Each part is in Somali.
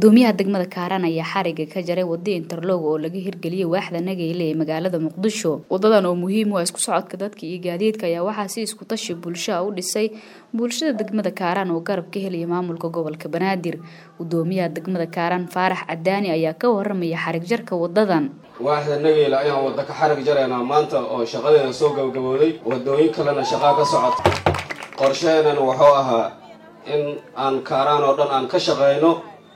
gudoomiyaha degmada kaaraan ayaa xariga ka jaray wada interlog oo laga hirgeliyay waaxda nageyle ee magaalada muqdisho wadadan oo muhiim u ah isku socodka dadka iyo gaadiidka ayaa waxaa si isku tashi bulshaa u dhisay bulshada degmada kaaraan oo garab ka helaya maamulka gobolka banaadir gudoomiyaha degmada kaaraan faarax cadaani ayaa ka waramaya xarig jarka wadadan waaxda nageyle ayaan wada ka xarig jaraynaa maanta oo shaqadeeda soo gabagabooday wadooyin kalena shaqaa ka socota qorsheenan wuxuu ahaa in aan kaaraan oo dhan aan ka shaqayno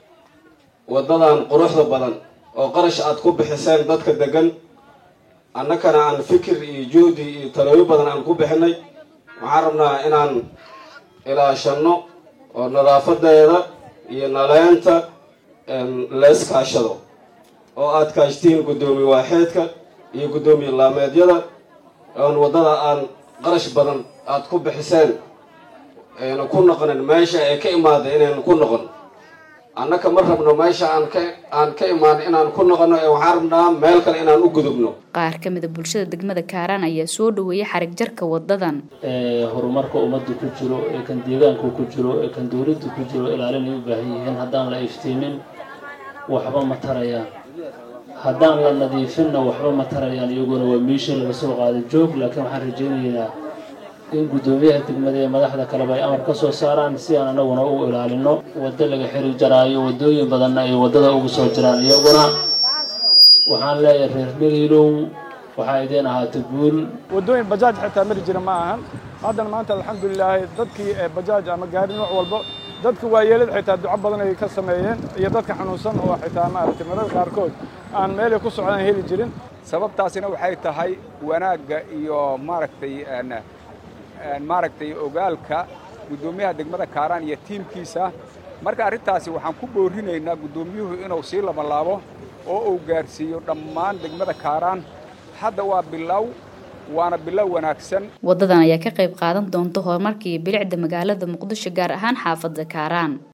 waddadan quruxda badan oo qarash aad ku bixiseen dadka degan annakana aan fikir iyo juhdi iyo talooyo badan aan ku bixinay waxaan rabnaa inaan ilaashanno oo nadaafadeeda iyo naleynta lees kaashado oo aad kaashtiin guddoomiye waaxeedka iyo guddoomiye laameedyada oon waddada aan qarash badan aad ku bixiseen ayna ku noqonin meesha ay ka imaada inaynu ku noqon annaka ma rabno meesha aan ka aan ka imaan inaan ku noqono ee waxaan rabnaa meel kale inaan u gudubno qaar ka mida bulshada degmada kaaraan ayaa soo dhaweeyay xarig jarka wadadan horumarka ummadda ku jiro ee kan deegaanku ku jiro ee kan dowladda ku jiro ilaalinay u baahan yihiin haddaan la iftiimin waxba ma tarayaan haddaan la nadiifinna waxba ma tarayaan iyaguna waa meeshii laga soo qaaday joog laakiin waxaan rajaynaynaa in guddoomiyaha degmada ee madaxda kaleba ay amar ka soo saaraan si aan anaguna u ilaalino waddo laga xiri jaraayo waddooyin badanna ay waddada ugu soo jiraan iyaguna waxaan leeyahay reer dhaliilow waxaa idiin ahaata guul waddooyin bajaaj xitaa mari jira ma ahan haddana maanta alxamdulilaahi dadkii bajaaj ama gaari nooc walba dadka waayeelada xitaa duco badan ay ka sameeyeen iyo dadka xanuunsan oo xitaa maaragtay mararka qaarkood aan meelay ku socdaan heli jirin sababtaasina waxay tahay wanaagga iyo maaragtay maaragtay ogaalka guddoomiyaha degmada kaaraan iyo tiimkiisa marka arrintaasi waxaan ku boorinaynaa guddoomiyuhu inuu sii labalaabo oo uu gaarsiiyo dhammaan degmada kaaraan hadda waa bilow waana bilow wanaagsan wadadan ayaa ka qayb qaadan doonta horumarka iyo bilicda magaalada muqdisho gaar ahaan xaafadda kaaraan